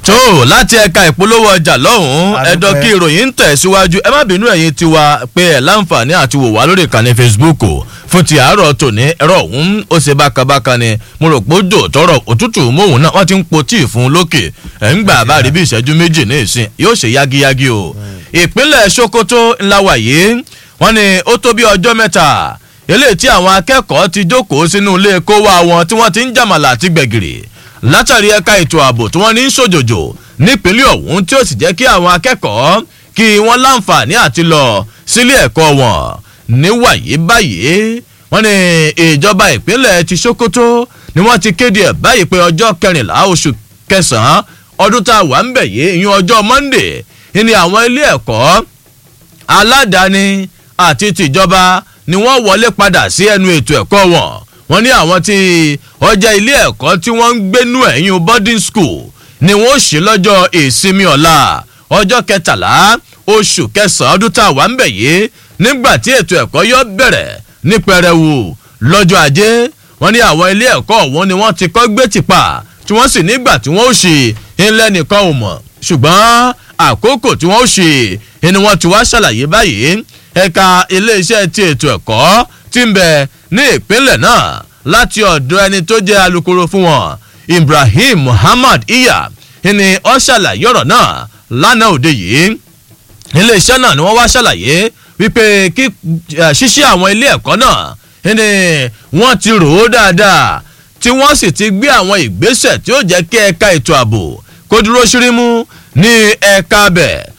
tó láti ẹ̀ka ìpolówó ọjà lọ́hùn-ún Àdúpẹ́. ẹ̀dọ́ kí ìròyìn ń tẹ̀síwájú ẹ má bínú ẹ̀yin tiwa pé ẹ̀ láǹfààní àti wò wá lórí ìkànnì facebook o. fún ti àárọ̀ tòní ẹ̀rọ ọ̀hún ó ṣe bákabáka ni mo rò pé ó jò tọrọ òtútù móhùn náà wọ́n ti ń po tíì fún un lókè ẹ̀ ń gbà bá rí bí ìṣẹ́jú méjì ní ìsìn yóò ṣe yágiyági o. ìpínlẹ̀ sokoto ńlá wàyí wọ́n ní ó tó bí ọjọ́ mẹ́ta eléyìí tí àwọn akẹ́kọ̀ọ́ ti jókòó sínú ilé kó wá wọn tí wọ́n ti ń jàmàlà àti gbẹ̀gìrì látàrí ẹ̀ka ètò ààbò tí wọ́n ní ń ṣòjòjò nípínlẹ̀ ọ̀hún tí ó sì jẹ́ kí àwọn akẹ́kọ̀ọ́ kí wọ́n láǹfààní àti lọ sílé ẹ̀kọ́ wọn níwàyí báyìí wọ́n ní ìjọba ìpínlẹ̀ ti sokoto ni wọ́n ti kéde ẹ̀ báyìí pé ọjọ́ kẹrìnlá oṣù kẹsàn-án ọdún tá a wà ń bẹ̀ yìí ìyún ọjọ́ monday ni àwọn ilé ẹ̀kọ́ aládàáni àti tìjọba ni wọ́n wọlé padà sí ẹnu ètò ẹ̀kọ́ wọn wọ́n ní àwọn tí ọjà ilé ẹ̀kọ́ tí wọ́n ń gbénú ẹ̀yìn boarding school ni wọ́n ṣe lọ́jọ́ ìsinmi ọ̀la ọjọ́ kẹtàlá oṣù kẹsàn-án ọdún tá a wà ń bẹ̀ yìí nígbà tí ètò ẹ̀kọ́ yọ bẹ̀rẹ̀ ní pẹrẹwu lọ́jọ́ ajé wọ́n ní àwọn ilé ẹ̀kọ́ ọ̀hún ni wọ́n ti kọ́ gbé tìpa tí wọ́n sì nígbà tí wọ́n ó ṣe ńlẹ́ nìkan ò mọ̀ ṣùgbọ́n àkókò tí wọ́n ó ṣe ni wọ́n ti wá ṣàlàyé báyìí ẹ̀ka iléeṣẹ́ ti ètò ẹ̀kọ́ ti ń bẹ ní ìpínlẹ̀ náà láti ọ̀dọ̀ ẹni tó jẹ́ alukoro fún wọn ibrahim muhammad iya ni ó ṣàlàyé ọ̀rọ̀ náà lánàá òde yìí iléeṣẹ́ náà ni wọ́n wá ṣàlàyé wípé kí eh, ṣíṣí àwọn ilé ẹ̀kọ́ náà ni wọ́n ti rò ó dáadáa tí wọ́n sì ti gbé àwọn ìgbésẹ̀ tí ó jẹ́ kí ẹ̀ka ètò ààbò kó dúró ṣírímú ní ẹ̀ka bẹ̀